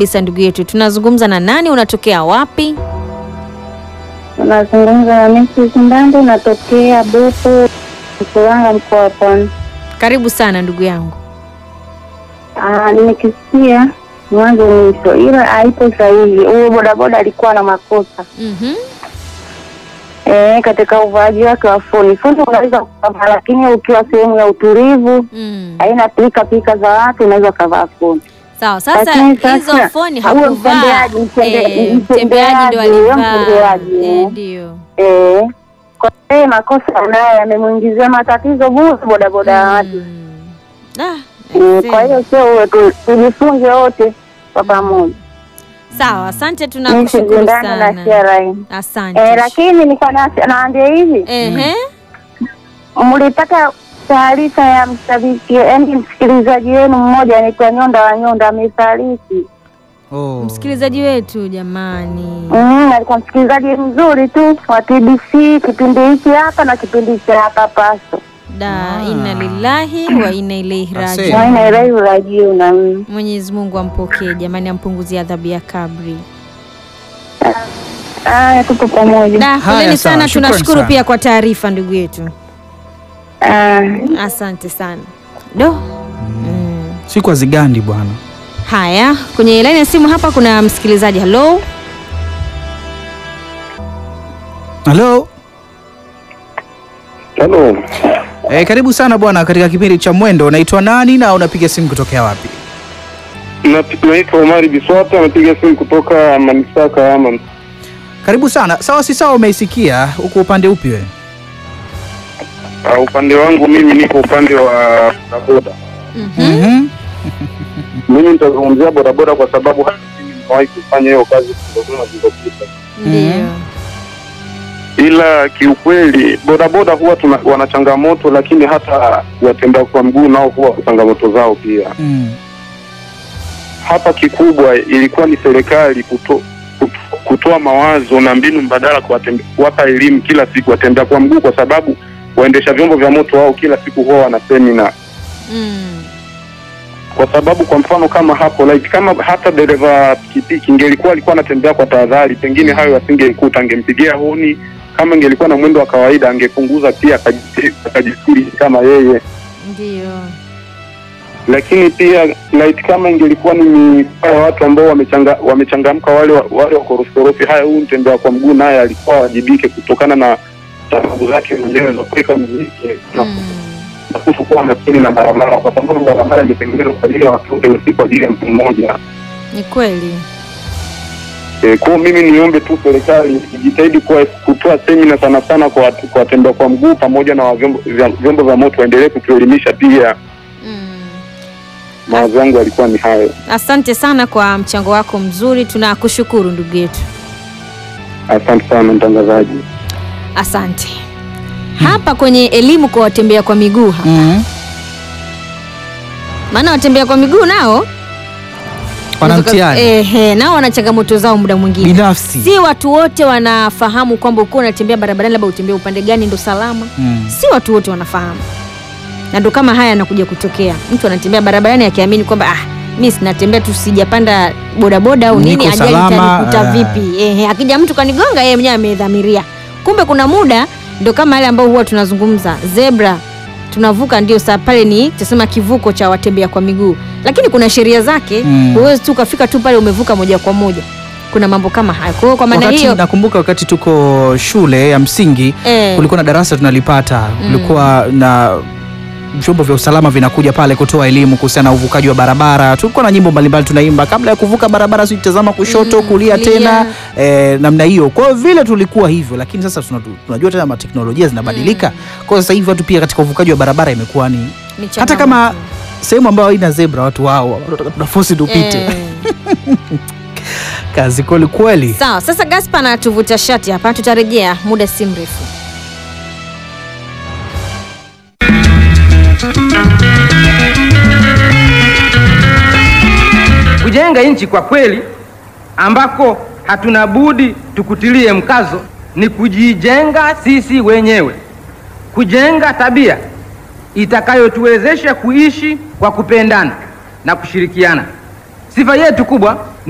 kabisa ndugu yetu. Tunazungumza na nani? Unatokea wapi? Unazungumza na Messi Kimbande, natokea Bufu Mkuranga, mkoa wa Pwani. Karibu sana ndugu yangu. Ah, nimekisikia mwanzo mwisho, ila haipo sahihi. Huyo bodaboda alikuwa na makosa Mhm. eh, katika uvaaji wake wa foni. Foni unaweza kuvaa, lakini ukiwa sehemu ya utulivu, Mm. haina pika pika za watu, unaweza ukavaa foni. Sawa, sasa Lakini sasa, hizo foni huyo hakuvaa. mtembeaji, mtembe- Eh, mtembeaji ndio mtembeaji, huyo alivaa. mtembeaji, Eh, eh. ndio. Eh, kwa hiyo makosa naye yamemwingizia matatizo bure bodaboda watu. Mm. Ah, Mm, aisee. Kwa hiyo sio uwe tu- tujifunze wote kwa pamoja. Sawa, asante, Mimi tunakushukuru sijindana na sana. CRI. Asante. Eh, lakini nilikuwa na- naambia hivi, Ehe. mlipata taarifa ya mshabiki, yaani msikilizaji wenu mmoja anaitwa Nyonda wa Nyonda amefariki. Oh. Msikilizaji wetu jamani. Mm, alikuwa msikilizaji mzuri tu wa TBC kipindi hiki hapa na kipindi cha hapa Paso. Da, Ah. inna lillahi wa inna ilaihi Asante. rajiun. Waina ilai urajiuna. Mm. Mwenyezi Mungu ampokee jamani, ampunguzie adhabu ya kabri. Aya, tuko pamoja. Da, Haya, poleni sawa, sana, shukrani tunashukuru sana. pia kwa taarifa ndugu yetu. Ah, Asante sana. Do. Mm. Siku hazigandi bwana. Haya, kwenye laini ya simu hapa kuna msikilizaji. Hello. Halo. Halo, Eh, karibu sana bwana katika kipindi cha Mwendo. Unaitwa nani na unapiga simu kutokea wapi? Na- naitwa Omari Biswata, napiga simu kutoka manispaa Kahama. Karibu sana. Sawa si sawa, umeisikia huko upande upi wewe? Uh, upande wangu mimi niko upande wa bodaboda. Mhm. Mhm. Mimi nitazungumzia bodaboda kwa sababu hata mimi nimewahi kufanya hiyo kazi kutokana zilizopita, Ndio. ila kiukweli bodaboda huwa tuna, wana changamoto, lakini hata watembea kwa mguu nao huwa wana changamoto zao pia. Mm. Hapa kikubwa ilikuwa ni serikali kuto, kuto, kutoa mawazo na mbinu mbadala kwa watembe- kuwapa elimu kila siku watembea kwa mguu, kwa sababu waendesha vyombo vya moto wao kila siku huwa wana semina Mm. kwa sababu kwa mfano kama hapo like kama hata dereva pikipiki ingelikuwa alikuwa anatembea kwa tahadhari, pengine hayo asingemkuta, angempigia honi. Kama ingelikuwa na mwendo wa kawaida, angepunguza pia akaji- akajisiri kama yeye. Ndio. Lakini pia like kama ingelikuwa ni mikoa ya watu ambao wamechanga, wamechangamka wale wa- wale wakorofokorofi, haya, huyu mtembea kwa mguu naye alikuwa awajibike kutokana na sababu zake mwenyewe za kuweka muziki na Mm. na kuchukua makini na barabara, kwa sababu barabara imetengenezwa kwa ajili ya watu wote, si kwa ajili ya mtu mmoja. Ni kweli. E, kwa mimi niombe tu serikali ijitahidi kuwa- kutoa semina sana sana kwa watu- kwa watembea kwa mguu pamoja na wa vyombo vya, vyombo vya moto waendelee kutuelimisha pia. Mm. Mawazo yangu yalikuwa ni hayo. Asante sana kwa mchango wako mzuri, tunakushukuru ndugu yetu. Asante sana mtangazaji. Asante. Hapa kwenye elimu kwa watembea kwa miguu hapa. Mhm. Maana watembea kwa miguu nao Wana mtihani ehe, nao wana changamoto zao muda mwingine. binafsi. Si watu wote wanafahamu kwamba ukiwa unatembea barabarani labda utembea upande gani ndo salama. Mm. Si watu wote wanafahamu, na ndo kama haya yanakuja kutokea. Mtu anatembea barabarani akiamini kwamba ah, mi sinatembea tu, sijapanda bodaboda au nini, Niko ajali salama, itanikuta eh. vipi? Ehe, akija mtu kanigonga, yeye mwenyewe amedhamiria. Kumbe kuna muda ndo kama yale ambao huwa tunazungumza zebra tunavuka ndio saa pale ni tusema kivuko cha watembea kwa miguu, lakini kuna sheria zake. Mm. Huwezi tu ukafika tu pale umevuka moja kwa moja. Kuna mambo kama hayo. Kwa hiyo kwa maana Wakati hiyo nakumbuka wakati tuko shule ya msingi eh, kulikuwa na darasa tunalipata, kulikuwa na vyombo vya usalama vinakuja pale kutoa elimu kuhusiana na uvukaji wa barabara. Tulikuwa na nyimbo mbalimbali tunaimba kabla ya kuvuka barabara, si tazama kushoto, Mm, kulia kulia. tena eh, namna hiyo. Kwa hiyo vile tulikuwa hivyo, lakini sasa tuna- tunajua tena teknolojia zinabadilika. Kwa hiyo sasa hivi watu pia katika uvukaji wa barabara imekuwa ni ni hata changamoto. kama sehemu ambayo haina zebra, watu wao wanataka tunafosi tupite. Eh. Kazi kweli kweli. Sawa, sasa Gaspa anatuvuta shati hapa, tutarejea muda si mrefu. Kujenga nchi kwa kweli ambako hatuna budi tukutilie mkazo ni kujijenga sisi wenyewe, kujenga tabia itakayotuwezesha kuishi kwa kupendana na kushirikiana. Sifa yetu kubwa